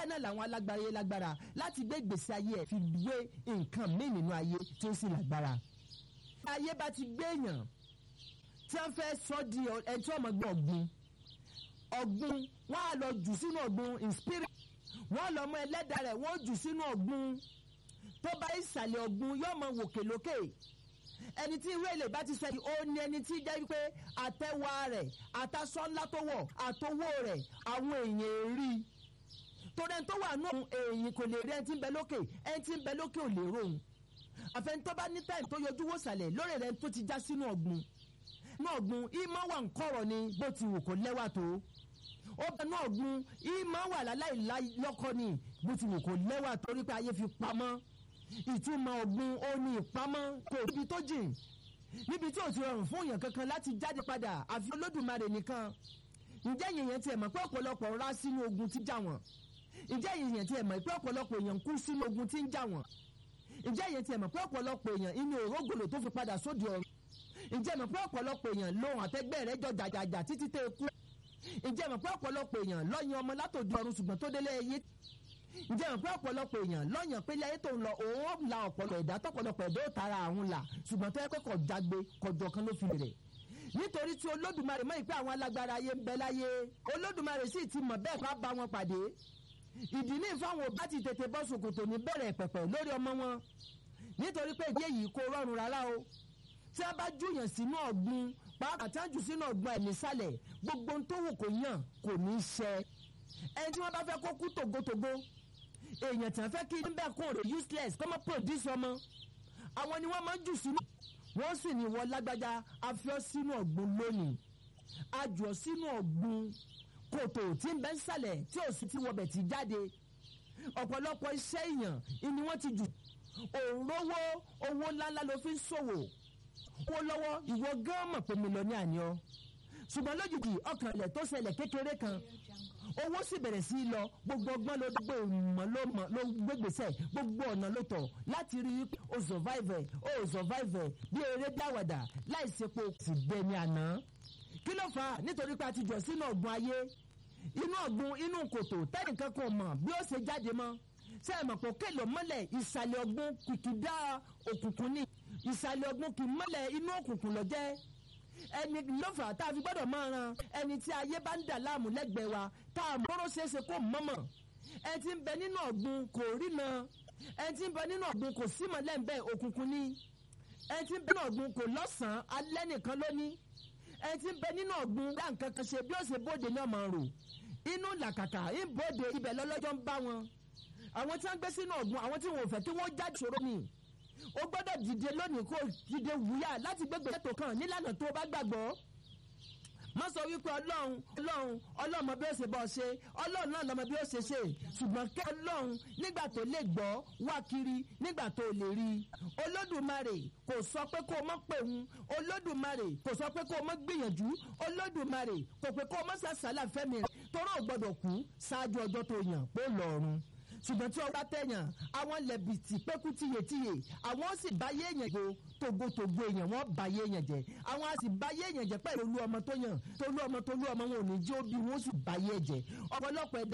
bẹ́ẹ̀ náà làwọn alágbára yẹn lágbára láti gbé ìgbésí ayé ẹ̀ fi wé nǹkan míì nínú ayé tí ó sì lágbára. ayé bá ti gbé èèyàn tí wọ́n fẹ́ sọ di ẹni tí wọ́n mọ̀ gbọ́ ọ̀gbun ọ̀gbun wọ́n á lọ jù sínú ọ̀gbun in spirit wọ́n lọ mọ ẹlẹ́dàá rẹ̀ wọ́n jù sínú ọ̀gbun tó bá ìsàlẹ̀ ọ̀gbun yóò mọ wòkè lókè ẹni tí irú èlé bá ti sẹ́yìn ó ní ẹni tí jẹ́ pé àtẹ̀wá rẹ̀ àtàsọ ńlá tó wọ̀ àtowó rẹ̀ àwọn èèyàn rí i torí ẹni tó wà nù èyí kò lè rí ẹni tí ń bẹ lókè ẹni tí ń bẹ lókè ò lè rohùn àfẹnitọ́ bá ní táìmù tó yọjú wò sàlẹ̀ lórí rẹ̀ tó ti já sínú ọ̀gbun ní ọ̀gbun ìmọ̀ wà ń kọ̀rọ̀ ni bó ti wù kó lẹ́wà tó ó bẹ ní ọ̀gbun ìmọ̀ wà láláì lọ́kọ́ ni bó ti wù kó lẹ́wà torí pé ayé fi pamọ́ ìtumọ̀ ọ̀gbun ó ní ìpamọ́ kò níbi tó jìn níbi tí ò ti rọrùn fún èèyàn kankan láti jáde padà àfi olódùmarè nìkan ǹjẹ́ yìnyín tiẹ̀ mọ̀ pé ọ̀pọ̀lọpọ̀ rá sínú ogun tí jà wọ́n ǹjẹ́ yìnyín tiẹ̀ mọ̀ pé ọ̀pọ̀lọpọ̀ èèyàn kú sínú ogun tí ń jà wọ́n ǹjẹ́ yìnyín tiẹ̀ mọ̀ pé ọ̀pọ̀lọpọ̀ èèyàn inú òrógòlò tó fi padà sóde ọ̀run ǹjẹ́ mọ̀ pé ọ̀pọ̀lọpọ̀ èèyàn lóhùn àtẹ́gbẹ́ rẹ̀ jọ jàjàjà títí tẹ́ kú ǹjẹ́ mọ̀ pé ọ̀pọ̀lọpọ̀ èèyàn lọ́yìn ọmọ látòdì ọ̀run ṣùgbọ́n tó délé ẹyẹ ǹjẹ́ mọ̀ pé ọ̀pọ̀lọpọ̀ èèyàn lọ́yàn pé ilé ayé tó ń lọ òun la ọ̀pọ̀lọpọ̀ ẹ̀dá tọ̀pọ̀lọpọ̀ ẹ̀dá ó tara àwọn là ṣùgbọ́n tó yẹ pé kò jágbe kọjọ kan ló fi rẹ̀ nítorí tí olódùmarè mọ̀ ìpè àwọn alágbára ayé ń bẹ láyé olódùmarè sì ti mọ̀ bẹ́ẹ̀ ká bá wọn pàdé ìdí ní ìfáwọn òbá ti tètè bọ́ ṣòkòtò ní bẹ̀rẹ̀ pẹ̀pẹ̀ lórí ọmọ wọn nítorí pé ìdí èyí kò rọrùn rárá o tí a bá júyàn sínú ọ̀gbun pàápàá tí a jù sínú ọ̀gbun ẹ̀ nísàlẹ̀ gbogbo ohun tó wù kó yàn kò ní í ṣẹ ẹni tí wọ́n bá fẹ́ kó kú tògótògó èèyàn tí wọ́n fẹ́ kí níbẹ̀ kó rè useless kọ́mọ́ produce ọmọ àwọn ni wọ́n máa ń jù sínú wọ́n sì ní wọ́n lágbájá afiọ́ sínú ọ̀gbun lónìí ajọ́ sínú ọ̀gbun kòtò tí ń bẹ ń sàlẹ̀ tí ò sí ti wọbẹ̀ ti jáde ọ̀pọ̀lọpọ̀ iṣẹ́ èèyàn ni wọ́n ti jù òǹrówó owó ńláńlá ló fi ń ṣòwò owó lọ́wọ́ ìwọ gán mọ̀ pé mílíọ̀nù àní ọ ṣùgbọ́n lójijì ọkàn ilẹ̀ tó ṣẹlẹ̀ kékeré kan owó sì bẹ̀rẹ̀ sí í lọ gbogbo ọgbọ́n ló gbé ìmọ̀ ló mọ̀ ló gbégbèsè gbogbo ọ̀nà ló tọ̀ láti rí i o survive o survive bí eré dáwàdà láì sepo sì gbẹni àná kí ló fà á nítorí pé a ti jọ sínú ọ̀gbun ayé inú ọ̀gbun inú kòtò tẹ́nìkan kò mọ̀ bí ó ṣe jáde mọ́ ṣé ẹ mọ̀ pé kéèlò mọ́lẹ̀ ìsàlẹ̀ ọ̀gbun kìkìdá òkùnkùn ni ìsàlẹ̀ ọ̀gbun kì í mọ́lẹ̀ inú òkùnkùn lọ jẹ́ ẹni ló fà á tá a fi gbọ́dọ̀ máa ran ẹni tí ayé bá ń dà láàmú lẹ́gbẹ̀ẹ́ wa tá a mọ́rọ́ ṣeéṣe kó mọ́mọ́ ẹni tí ń bẹ nínú ọ̀gbun kò rína ẹni tí ń bẹ nínú ọ̀gbun kò símọ̀ lẹ́ǹbẹ̀ òkùnkùn ni ẹni tí ń bẹ nínú ọ̀gbun kò lọ́sàn-án alẹ́ nìkan lóní ẹni tí ń bẹ nínú ọ̀gbun dá nǹkan kan ṣe bí ó ṣe bóde ní ọmọ rò inú làkàkà ń bóde ibẹ̀ lọ́lọ́jọ́ ń bá wọn àwọn tí wọ́n gbé sínú ọ̀gbun àwọn tí wọn ò fẹ́ kí wọ́n jáde ṣòro ni o gbọ́dọ̀ dìde lónìí kó dìde wúyà láti gbégbé ètò kan nílànà tó o bá gbàgbọ́ má sọ wípé ọlọ́run ọlọ́run ọlọ́run mọ bí ó ṣe bọ́ ṣe ọlọ́run náà lọ́mọ bí ó ṣe ṣe ṣùgbọ́n kẹ́ ọlọ́run nígbà tó lè gbọ́ wá kiri nígbà tó lè rí i olódùmarè kò sọ pé kó o mọ̀ pé òun olódùmarè kò sọ pé kó o mọ̀ gbìyànjú olódùmarè kò pé kó o mọ̀ sàṣàlà fẹ́mi rẹ̀ torọ́ ò gbọ́dọ̀ kú ṣáájú ọjọ́ tó yàn pé lọ́ọ̀run ṣùgbọ́n tí ọba tẹ̀yàn àwọn lẹ̀bìtì pẹ́kú tiyètiyè àwọn sì bá yé èèyàn go togotogo èèyàn wọ́n bá yé èèyàn jẹ́ àwọn a sì bá yé èèyàn jẹ́ pẹ̀lú olú ọmọ tó yàn tolú ọmọ tolú ọmọ wọn ò ní jẹ́ òbí wọn ó sì bá yé ẹ̀jẹ̀ ọ̀pọ̀lọpọ̀ ẹ̀dá